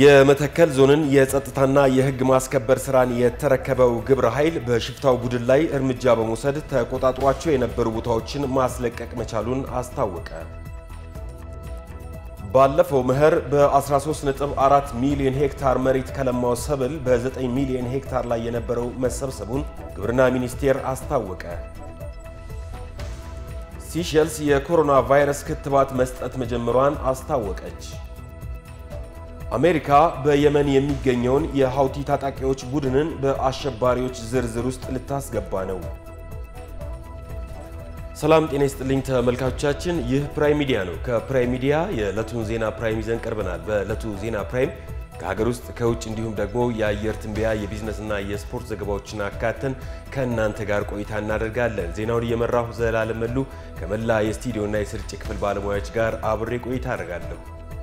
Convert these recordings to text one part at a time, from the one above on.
የመተከል ዞንን የጸጥታና የሕግ ማስከበር ስራን የተረከበው ግብረ ኃይል በሽፍታው ቡድን ላይ እርምጃ በመውሰድ ተቆጣጥሯቸው የነበሩ ቦታዎችን ማስለቀቅ መቻሉን አስታወቀ። ባለፈው መኸር በ13.4 ሚሊዮን ሄክታር መሬት ከለማው ሰብል በ9 ሚሊዮን ሄክታር ላይ የነበረው መሰብሰቡን ግብርና ሚኒስቴር አስታወቀ። ሲሸልስ የኮሮና ቫይረስ ክትባት መስጠት መጀመሯን አስታወቀች። አሜሪካ በየመን የሚገኘውን የሐውቲ ታጣቂዎች ቡድንን በአሸባሪዎች ዝርዝር ውስጥ ልታስገባ ነው። ሰላም ጤና ይስጥልኝ ተመልካቾቻችን፣ ይህ ፕራይም ሚዲያ ነው። ከፕራይም ሚዲያ የዕለቱን ዜና ፕራይም ይዘን ቀርበናል። በዕለቱ ዜና ፕራይም ከሀገር ውስጥ ከውጭ እንዲሁም ደግሞ የአየር ትንበያ የቢዝነስና የስፖርት ዘገባዎችን አካተን ከእናንተ ጋር ቆይታ እናደርጋለን። ዜናውን እየመራሁ ዘላለም መሉ ከመላ የስቱዲዮና የስርጭት ክፍል ባለሙያዎች ጋር አብሬ ቆይታ አደርጋለሁ።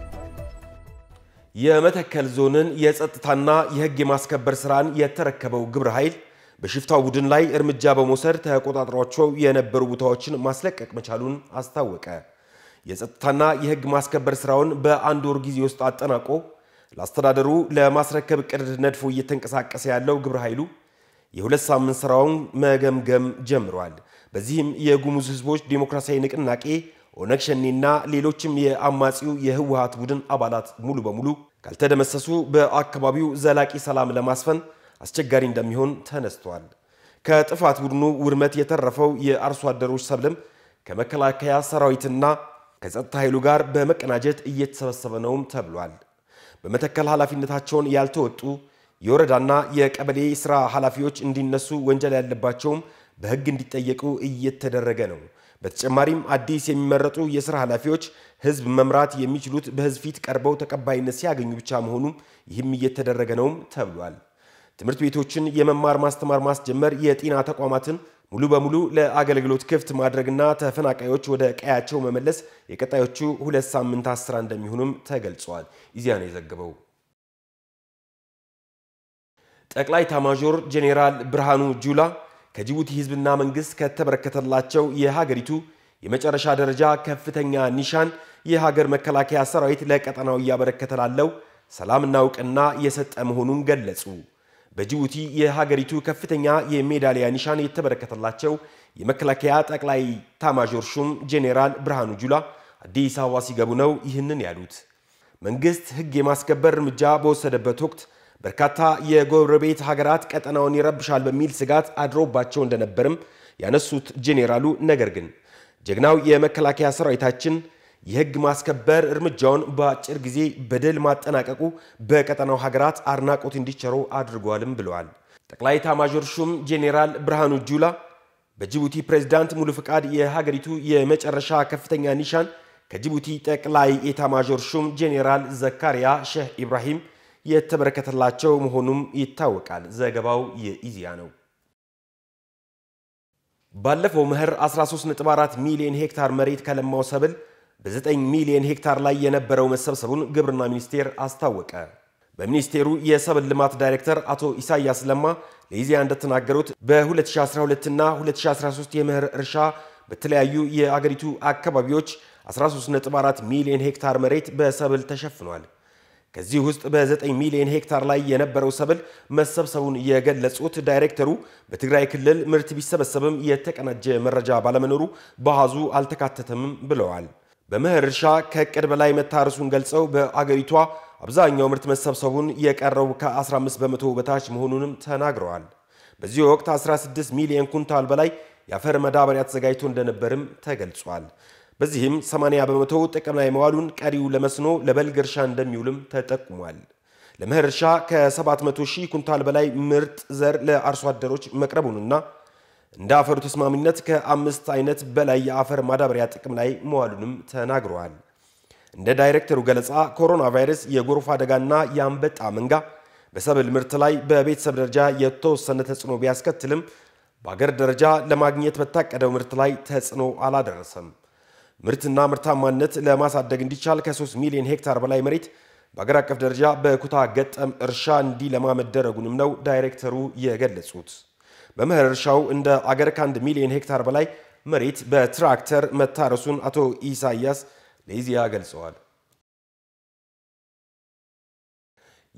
የመተከል ዞንን የጸጥታና የሕግ የማስከበር ስራን የተረከበው ግብረ ኃይል በሽፍታው ቡድን ላይ እርምጃ በመውሰድ ተቆጣጥሯቸው የነበሩ ቦታዎችን ማስለቀቅ መቻሉን አስታወቀ። የጸጥታና የሕግ ማስከበር ስራውን በአንድ ወር ጊዜ ውስጥ አጠናቆ ለአስተዳደሩ ለማስረከብ እቅድ ነድፎ እየተንቀሳቀሰ ያለው ግብረ ኃይሉ የሁለት ሳምንት ስራውን መገምገም ጀምሯል። በዚህም የጉሙዝ ሕዝቦች ዴሞክራሲያዊ ንቅናቄ ኦነግ ሸኔና ሌሎችም የአማጺው የህወሀት ቡድን አባላት ሙሉ በሙሉ ካልተደመሰሱ በአካባቢው ዘላቂ ሰላም ለማስፈን አስቸጋሪ እንደሚሆን ተነስቷል። ከጥፋት ቡድኑ ውድመት የተረፈው የአርሶ አደሮች ሰብልም ከመከላከያ ሰራዊትና ከጸጥታ ኃይሉ ጋር በመቀናጀት እየተሰበሰበ ነውም ተብሏል። በመተከል ኃላፊነታቸውን ያልተወጡ የወረዳና የቀበሌ ስራ ኃላፊዎች እንዲነሱ፣ ወንጀል ያለባቸውም በህግ እንዲጠየቁ እየተደረገ ነው። በተጨማሪም አዲስ የሚመረጡ የስራ ኃላፊዎች ህዝብ መምራት የሚችሉት በህዝብ ፊት ቀርበው ተቀባይነት ሲያገኙ ብቻ መሆኑም ይህም እየተደረገ ነውም ተብሏል። ትምህርት ቤቶችን የመማር ማስተማር ማስጀመር፣ የጤና ተቋማትን ሙሉ በሙሉ ለአገልግሎት ክፍት ማድረግና ተፈናቃዮች ወደ ቀያቸው መመለስ የቀጣዮቹ ሁለት ሳምንታት ስራ እንደሚሆኑም ተገልጿል። ኢዜአ ነው የዘገበው። ጠቅላይ ኤታማዦር ጄኔራል ብርሃኑ ጁላ ከጅቡቲ ህዝብና መንግስት ከተበረከተላቸው የሀገሪቱ የመጨረሻ ደረጃ ከፍተኛ ኒሻን የሀገር መከላከያ ሰራዊት ለቀጠናው እያበረከተ ላለው ሰላምና እውቅና የሰጠ መሆኑን ገለጹ። በጅቡቲ የሀገሪቱ ከፍተኛ የሜዳሊያ ኒሻን የተበረከተላቸው የመከላከያ ጠቅላይ ኤታማዦር ሹም ጄኔራል ብርሃኑ ጁላ አዲስ አበባ ሲገቡ ነው ይህንን ያሉት። መንግስት ህግ የማስከበር እርምጃ በወሰደበት ወቅት በርካታ የጎረቤት ሀገራት ቀጠናውን ይረብሻል በሚል ስጋት አድሮባቸው እንደነበርም ያነሱት ጄኔራሉ፣ ነገር ግን ጀግናው የመከላከያ ሰራዊታችን የህግ ማስከበር እርምጃውን በአጭር ጊዜ በድል ማጠናቀቁ በቀጠናው ሀገራት አድናቆት እንዲቸረው አድርጓልም ብለዋል። ጠቅላይ ኤታማዦር ሹም ጄኔራል ብርሃኑ ጁላ በጅቡቲ ፕሬዝዳንት ሙሉ ፍቃድ የሀገሪቱ የመጨረሻ ከፍተኛ ኒሻን ከጅቡቲ ጠቅላይ ኤታማዦር ሹም ጄኔራል ዘካሪያ ሼህ ኢብራሂም የተበረከተላቸው መሆኑም ይታወቃል። ዘገባው የኢዜአ ነው። ባለፈው መኸር 13.4 ሚሊዮን ሄክታር መሬት ከለማው ሰብል በ9 ሚሊዮን ሄክታር ላይ የነበረው መሰብሰቡን ግብርና ሚኒስቴር አስታወቀ። በሚኒስቴሩ የሰብል ልማት ዳይሬክተር አቶ ኢሳያስ ለማ ለኢዜአ እንደተናገሩት በ2012 እና 2013 የመኸር እርሻ በተለያዩ የአገሪቱ አካባቢዎች 13.4 ሚሊዮን ሄክታር መሬት በሰብል ተሸፍኗል። ከዚህ ውስጥ በ9 ሚሊዮን ሄክታር ላይ የነበረው ሰብል መሰብሰቡን የገለጹት ዳይሬክተሩ በትግራይ ክልል ምርት ቢሰበሰብም የተቀናጀ መረጃ ባለመኖሩ በአሃዙ አልተካተተምም ብለዋል። በመኸር እርሻ ከእቅድ በላይ መታረሱን ገልጸው በአገሪቷ አብዛኛው ምርት መሰብሰቡን የቀረው ከ15 በመቶ በታች መሆኑንም ተናግረዋል። በዚህ ወቅት 16 ሚሊዮን ኩንታል በላይ የአፈር መዳበሪያ ተዘጋጅቶ እንደነበርም ተገልጿል። በዚህም 80 በመቶ ጥቅም ላይ መዋሉን ቀሪው ለመስኖ ለበልግ እርሻ እንደሚውልም ተጠቁሟል። ለመኸር እርሻ ከ700 ሺህ ኩንታል በላይ ምርጥ ዘር ለአርሶ አደሮች መቅረቡንና እንደ አፈሩ ተስማሚነት ከአምስት አይነት በላይ የአፈር ማዳበሪያ ጥቅም ላይ መዋሉንም ተናግረዋል። እንደ ዳይሬክተሩ ገለጻ ኮሮና ቫይረስ፣ የጎርፍ አደጋና የአንበጣ መንጋ በሰብል ምርት ላይ በቤተሰብ ደረጃ የተወሰነ ተጽዕኖ ቢያስከትልም በአገር ደረጃ ለማግኘት በታቀደው ምርት ላይ ተጽዕኖ አላደረሰም። ምርትና ምርታማነት ለማሳደግ እንዲቻል ከ3 ሚሊዮን ሄክታር በላይ መሬት በአገር አቀፍ ደረጃ በኩታ ገጠም እርሻ እንዲለማ መደረጉንም ነው ዳይሬክተሩ የገለጹት። በመኸር እርሻው እንደ አገር ከአንድ ሚሊዮን ሄክታር በላይ መሬት በትራክተር መታረሱን አቶ ኢሳያስ ለኢዜአ ገልጸዋል።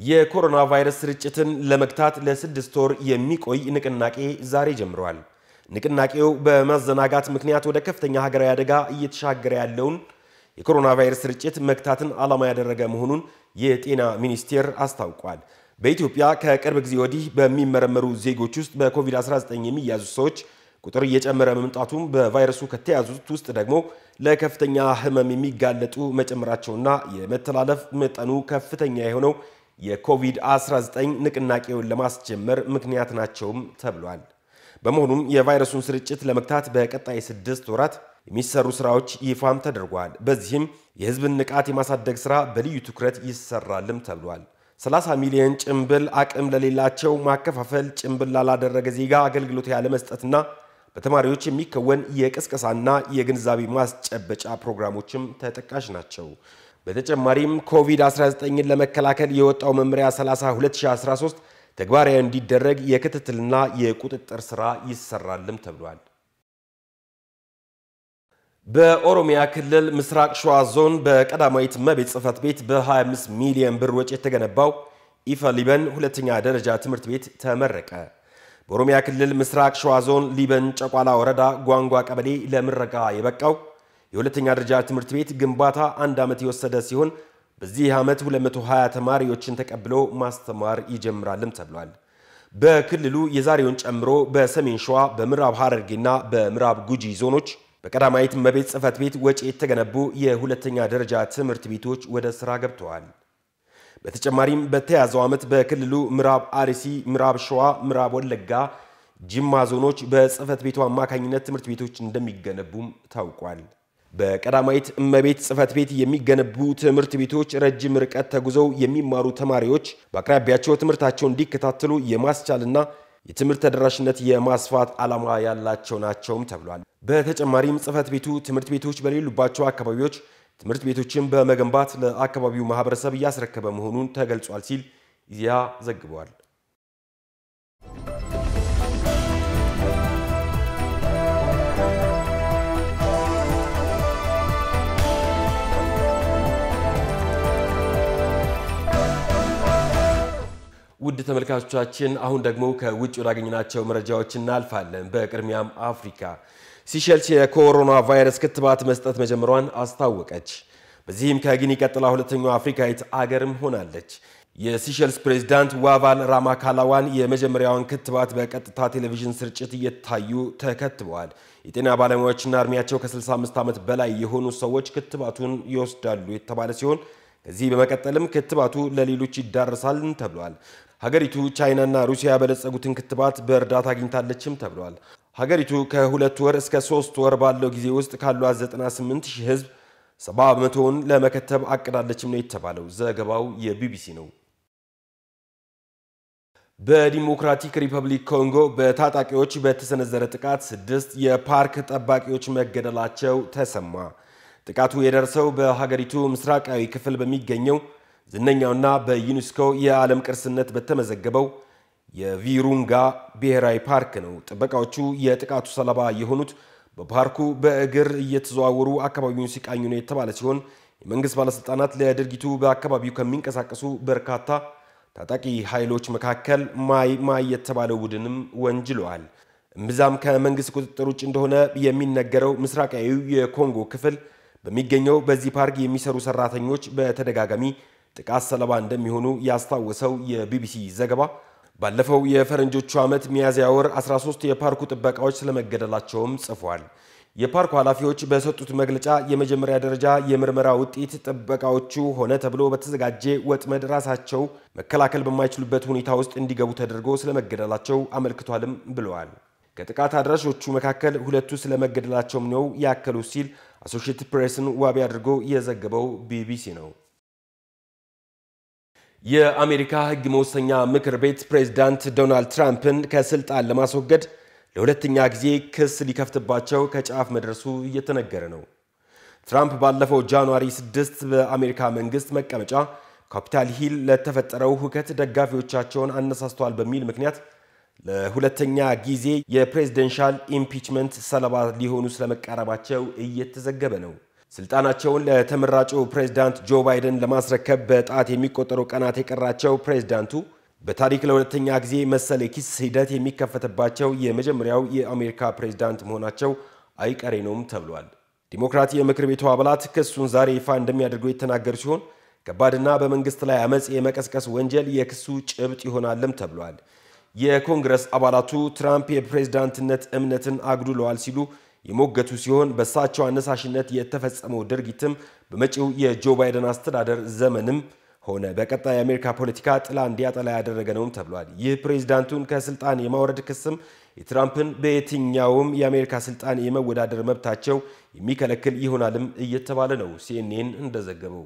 የኮሮና ቫይረስ ስርጭትን ለመግታት ለስድስት ወር የሚቆይ ንቅናቄ ዛሬ ጀምረዋል። ንቅናቄው በማዘናጋት ምክንያት ወደ ከፍተኛ ሀገራዊ አደጋ እየተሻገረ ያለውን የኮሮና ቫይረስ ስርጭት መግታትን ዓላማ ያደረገ መሆኑን የጤና ሚኒስቴር አስታውቋል። በኢትዮጵያ ከቅርብ ጊዜ ወዲህ በሚመረመሩ ዜጎች ውስጥ በኮቪድ-19 የሚያዙ ሰዎች ቁጥር እየጨመረ መምጣቱም በቫይረሱ ከተያዙት ውስጥ ደግሞ ለከፍተኛ ሕመም የሚጋለጡ መጨመራቸውና የመተላለፍ መጠኑ ከፍተኛ የሆነው የኮቪድ-19 ንቅናቄውን ለማስጀመር ምክንያት ናቸውም ተብሏል። በመሆኑም የቫይረሱን ስርጭት ለመግታት በቀጣይ ስድስት ወራት የሚሰሩ ስራዎች ይፋም ተደርጓል። በዚህም የህዝብን ንቃት የማሳደግ ስራ በልዩ ትኩረት ይሰራልም ተብሏል። 30 ሚሊዮን ጭንብል አቅም ለሌላቸው ማከፋፈል፣ ጭንብል ላላደረገ ዜጋ አገልግሎት ያለመስጠትና በተማሪዎች የሚከወን የቅስቀሳና የግንዛቤ ማስጨበጫ ፕሮግራሞችም ተጠቃሽ ናቸው። በተጨማሪም ኮቪድ-19ን ለመከላከል የወጣው መመሪያ 30 2013 ተግባራዊ እንዲደረግ የክትትልና የቁጥጥር ስራ ይሰራልም ተብሏል። በኦሮሚያ ክልል ምስራቅ ሸዋ ዞን በቀዳማዊት እመቤት ጽሕፈት ቤት በ25 ሚሊዮን ብር ወጪ የተገነባው ኢፈ ሊበን ሁለተኛ ደረጃ ትምህርት ቤት ተመረቀ። በኦሮሚያ ክልል ምስራቅ ሸዋ ዞን ሊበን ጨቋላ ወረዳ ጓንጓ ቀበሌ ለምረቃ የበቃው የሁለተኛ ደረጃ ትምህርት ቤት ግንባታ አንድ ዓመት የወሰደ ሲሆን በዚህ ዓመት 220 ተማሪዎችን ተቀብሎ ማስተማር ይጀምራልም ተብሏል። በክልሉ የዛሬውን ጨምሮ በሰሜን ሸዋ፣ በምዕራብ ሐረርጌና በምዕራብ ጉጂ ዞኖች በቀዳማዊት እመቤት ጽሕፈት ቤት ወጪ የተገነቡ የሁለተኛ ደረጃ ትምህርት ቤቶች ወደ ሥራ ገብተዋል። በተጨማሪም በተያዘው ዓመት በክልሉ ምዕራብ አርሲ፣ ምዕራብ ሸዋ፣ ምዕራብ ወለጋ፣ ጅማ ዞኖች በጽሕፈት ቤቱ አማካኝነት ትምህርት ቤቶች እንደሚገነቡም ታውቋል። በቀዳማዊት እመቤት ጽሕፈት ቤት የሚገነቡ ትምህርት ቤቶች ረጅም ርቀት ተጉዘው የሚማሩ ተማሪዎች በአቅራቢያቸው ትምህርታቸውን እንዲከታተሉ የማስቻልና የትምህርት ተደራሽነት የማስፋት ዓላማ ያላቸው ናቸውም ተብሏል። በተጨማሪም ጽሕፈት ቤቱ ትምህርት ቤቶች በሌሉባቸው አካባቢዎች ትምህርት ቤቶችን በመገንባት ለአካባቢው ማህበረሰብ እያስረከበ መሆኑን ተገልጿል ሲል ኢዜአ ዘግቧል። ውድ ተመልካቾቻችን አሁን ደግሞ ከውጭ ወዳገኘናቸው መረጃዎች እናልፋለን። በቅድሚያም አፍሪካ ሲሸልስ የኮሮና ቫይረስ ክትባት መስጠት መጀመሯን አስታወቀች። በዚህም ከጊኒ ቀጥላ ሁለተኛው አፍሪካዊት አገርም ሆናለች። የሲሸልስ ፕሬዚዳንት ዋቫል ራማካላዋን የመጀመሪያውን ክትባት በቀጥታ ቴሌቪዥን ስርጭት እየታዩ ተከትበዋል። የጤና ባለሙያዎችና እድሜያቸው ከ65 ዓመት በላይ የሆኑ ሰዎች ክትባቱን ይወስዳሉ የተባለ ሲሆን ከዚህ በመቀጠልም ክትባቱ ለሌሎች ይዳረሳል ተብሏል። ሀገሪቱ ቻይናና ሩሲያ ያበለጸጉትን ክትባት በእርዳታ አግኝታለችም ተብሏል። ሀገሪቱ ከሁለት ወር እስከ ሶስት ወር ባለው ጊዜ ውስጥ ካሏት 98 ሺህ ህዝብ 70 በመቶውን ለመከተብ አቅዳለችም ነው የተባለው። ዘገባው የቢቢሲ ነው። በዲሞክራቲክ ሪፐብሊክ ኮንጎ በታጣቂዎች በተሰነዘረ ጥቃት ስድስት የፓርክ ጠባቂዎች መገደላቸው ተሰማ። ጥቃቱ የደረሰው በሀገሪቱ ምስራቃዊ ክፍል በሚገኘው ዝነኛውና በዩኔስኮ የዓለም ቅርስነት በተመዘገበው የቪሩንጋ ብሔራዊ ፓርክ ነው። ጥበቃዎቹ የጥቃቱ ሰለባ የሆኑት በፓርኩ በእግር እየተዘዋወሩ አካባቢውን ሲቃኙ ነው የተባለ ሲሆን የመንግስት ባለሥልጣናት ለድርጊቱ በአካባቢው ከሚንቀሳቀሱ በርካታ ታጣቂ ኃይሎች መካከል ማይ ማይ የተባለው ቡድንም ወንጅለዋል። እምብዛም ከመንግስት ቁጥጥር ውጭ እንደሆነ የሚነገረው ምስራቃዊው የኮንጎ ክፍል በሚገኘው በዚህ ፓርክ የሚሰሩ ሰራተኞች በተደጋጋሚ ጥቃት ሰለባ እንደሚሆኑ ያስታወሰው የቢቢሲ ዘገባ ባለፈው የፈረንጆቹ ዓመት ሚያዝያ ወር 13 የፓርኩ ጥበቃዎች ስለመገደላቸውም ጽፏል። የፓርኩ ኃላፊዎች በሰጡት መግለጫ የመጀመሪያ ደረጃ የምርመራ ውጤት ጥበቃዎቹ ሆነ ተብሎ በተዘጋጀ ወጥመድ ራሳቸው መከላከል በማይችሉበት ሁኔታ ውስጥ እንዲገቡ ተደርጎ ስለመገደላቸው አመልክቷልም ብለዋል። ከጥቃት አድራሾቹ መካከል ሁለቱ ስለመገደላቸውም ነው ያከሉ ሲል አሶሺየትድ ፕሬስን ዋቢ አድርጎ የዘገበው ቢቢሲ ነው። የአሜሪካ ሕግ መወሰኛ ምክር ቤት ፕሬዝዳንት ዶናልድ ትራምፕን ከስልጣን ለማስወገድ ለሁለተኛ ጊዜ ክስ ሊከፍትባቸው ከጫፍ መድረሱ እየተነገረ ነው። ትራምፕ ባለፈው ጃንዋሪ 6 በአሜሪካ መንግስት መቀመጫ ካፒታል ሂል ለተፈጠረው ሁከት ደጋፊዎቻቸውን አነሳስተዋል በሚል ምክንያት ለሁለተኛ ጊዜ የፕሬዝደንሻል ኢምፒችመንት ሰለባ ሊሆኑ ስለመቃረባቸው እየተዘገበ ነው። ስልጣናቸውን ለተመራጩ ፕሬዝዳንት ጆ ባይደን ለማስረከብ በጣት የሚቆጠሩ ቀናት የቀራቸው ፕሬዝዳንቱ በታሪክ ለሁለተኛ ጊዜ መሰል የኪስ ሂደት የሚከፈትባቸው የመጀመሪያው የአሜሪካ ፕሬዝዳንት መሆናቸው አይቀሬ ነውም ተብሏል። ዲሞክራት የምክር ቤቱ አባላት ክሱን ዛሬ ይፋ እንደሚያደርጉ የተናገሩ ሲሆን ከባድና በመንግስት ላይ አመፅ የመቀስቀስ ወንጀል የክሱ ጭብጥ ይሆናልም ተብሏል። የኮንግረስ አባላቱ ትራምፕ የፕሬዝዳንትነት እምነትን አጉድለዋል ሲሉ የሞገቱ ሲሆን በእሳቸው አነሳሽነት የተፈጸመው ድርጊትም በመጪው የጆ ባይደን አስተዳደር ዘመንም ሆነ በቀጣይ የአሜሪካ ፖለቲካ ጥላ እንዲያጠላ ያደረገ ነውም ተብሏል። ይህ ፕሬዝዳንቱን ከስልጣን የማውረድ ክስም የትራምፕን በየትኛውም የአሜሪካ ስልጣን የመወዳደር መብታቸው የሚከለክል ይሆናልም እየተባለ ነው። ሲኤንኤን እንደዘገበው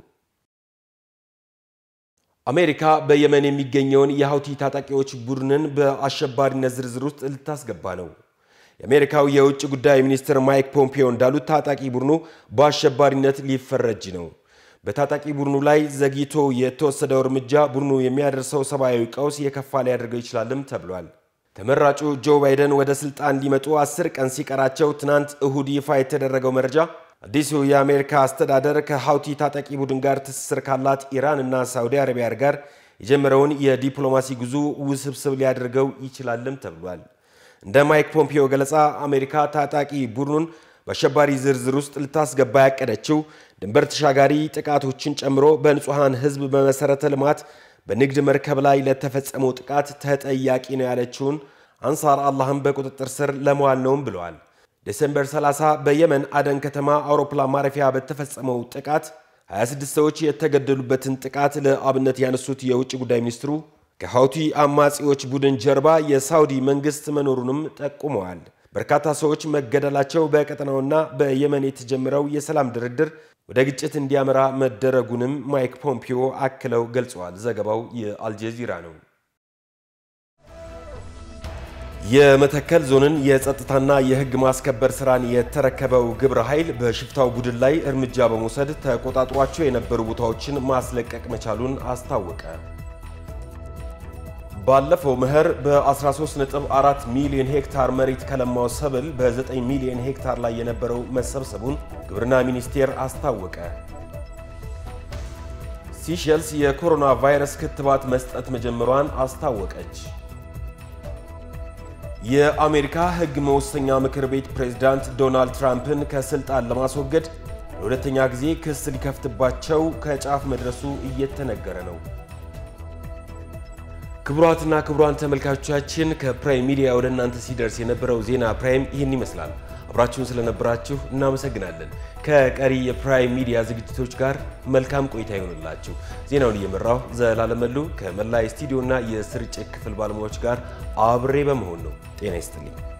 አሜሪካ በየመን የሚገኘውን የሀውቲ ታጣቂዎች ቡድንን በአሸባሪነት ዝርዝር ውስጥ ልታስገባ ነው። የአሜሪካው የውጭ ጉዳይ ሚኒስትር ማይክ ፖምፒዮ እንዳሉት ታጣቂ ቡድኑ በአሸባሪነት ሊፈረጅ ነው። በታጣቂ ቡድኑ ላይ ዘግይቶ የተወሰደው እርምጃ ቡድኑ የሚያደርሰው ሰብአዊ ቀውስ የከፋ ሊያደርገው ይችላልም ተብሏል። ተመራጩ ጆ ባይደን ወደ ስልጣን ሊመጡ አስር ቀን ሲቀራቸው ትናንት እሁድ ይፋ የተደረገው መረጃ አዲሱ የአሜሪካ አስተዳደር ከሀውቲ ታጣቂ ቡድን ጋር ትስስር ካላት ኢራን እና ሳውዲ አረቢያ ጋር የጀመረውን የዲፕሎማሲ ጉዞ ውስብስብ ሊያደርገው ይችላልም ተብሏል። እንደ ማይክ ፖምፒዮ ገለጻ አሜሪካ ታጣቂ ቡድኑን በአሸባሪ ዝርዝር ውስጥ ልታስገባ ያቀደችው ድንበር ተሻጋሪ ጥቃቶችን ጨምሮ በንጹሐን ሕዝብ በመሠረተ ልማት በንግድ መርከብ ላይ ለተፈጸመው ጥቃት ተጠያቂ ነው ያለችውን አንሳር አላህን በቁጥጥር ስር ለመዋል ነውም ብለዋል። ዴሴምበር 30 በየመን አደን ከተማ አውሮፕላን ማረፊያ በተፈጸመው ጥቃት 26 ሰዎች የተገደሉበትን ጥቃት ለአብነት ያነሱት የውጭ ጉዳይ ሚኒስትሩ ከሀውቲ አማጺዎች ቡድን ጀርባ የሳውዲ መንግስት መኖሩንም ጠቁመዋል። በርካታ ሰዎች መገደላቸው በቀጠናውና በየመን የተጀመረው የሰላም ድርድር ወደ ግጭት እንዲያመራ መደረጉንም ማይክ ፖምፒዮ አክለው ገልጸዋል። ዘገባው የአልጀዚራ ነው። የመተከል ዞንን የጸጥታና የሕግ ማስከበር ስራን የተረከበው ግብረ ኃይል በሽፍታው ቡድን ላይ እርምጃ በመውሰድ ተቆጣጥሯቸው የነበሩ ቦታዎችን ማስለቀቅ መቻሉን አስታወቀ። ባለፈው መኸር በ13.4 ሚሊዮን ሄክታር መሬት ከለማው ሰብል በ9 ሚሊዮን ሄክታር ላይ የነበረው መሰብሰቡን ግብርና ሚኒስቴር አስታወቀ። ሲሸልስ የኮሮና ቫይረስ ክትባት መስጠት መጀመሯን አስታወቀች። የአሜሪካ ሕግ መወሰኛ ምክር ቤት ፕሬዝዳንት ዶናልድ ትራምፕን ከስልጣን ለማስወገድ ለሁለተኛ ጊዜ ክስ ሊከፍትባቸው ከጫፍ መድረሱ እየተነገረ ነው። ክቡራትና ክቡራን ተመልካቾቻችን ከፕራይም ሚዲያ ወደ እናንተ ሲደርስ የነበረው ዜና ፕራይም ይህን ይመስላል። አብራችሁን ስለነበራችሁ እናመሰግናለን። ከቀሪ የፕራይም ሚዲያ ዝግጅቶች ጋር መልካም ቆይታ ይሆንላችሁ። ዜናውን እየመራሁ ዘላለም መሉ ከመላ የስቱዲዮና የስርጭት ክፍል ባለሙያዎች ጋር አብሬ በመሆን ነው። ጤና ይስጥልኝ።